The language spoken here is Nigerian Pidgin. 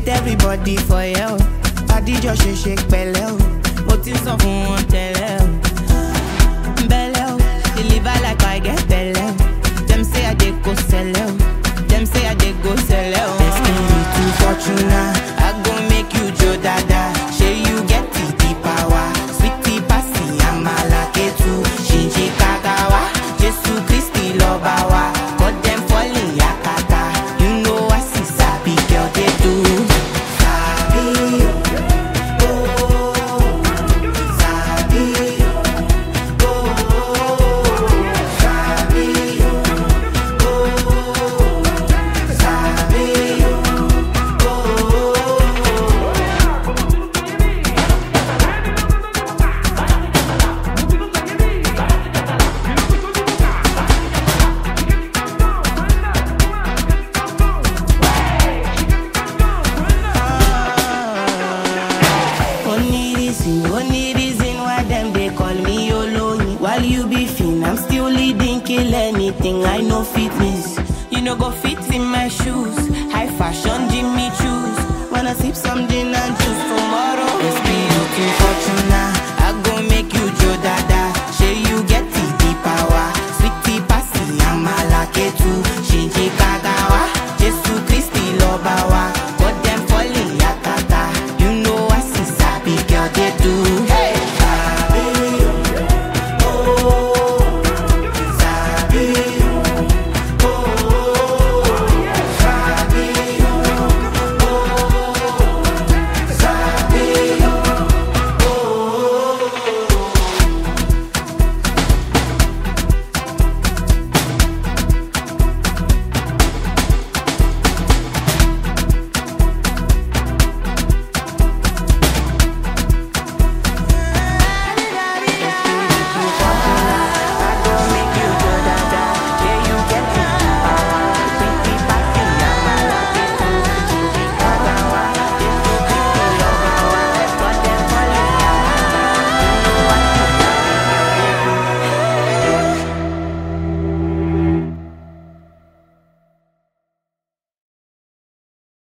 greet everybody for you. Adijọ́ ṣe ṣe pẹ̀lẹ́ o. Mo ti sọ fún wọn tẹ́lẹ̀ o. Bẹ́lẹ̀ o, deliver like I get bẹ́lẹ̀ o. Dem say I dey go sẹ́lẹ̀ o. Dem say I dey go sẹ́lẹ̀ o. Destiny to Fortuna, I go make you jo dada. Ṣé you get the the power? Sweetie pasi amala ketu. Ṣìnṣìn kagawa, Jésù Kristi lọ́ba wa. Cut dem falling yakata. You know I see sabi girl dey do. Sabi o, oh, sabi o, oh, sabi o, oh, sabi o, oh. Only reason, only reason why them they call me Oloyin. While you be fin, I'm still leading, kill anything. I know fitness. You know go fit in my shoes. High fashion, Jimmy choose. Wanna sip some gin and juice tomorrow? It's be looking fortune.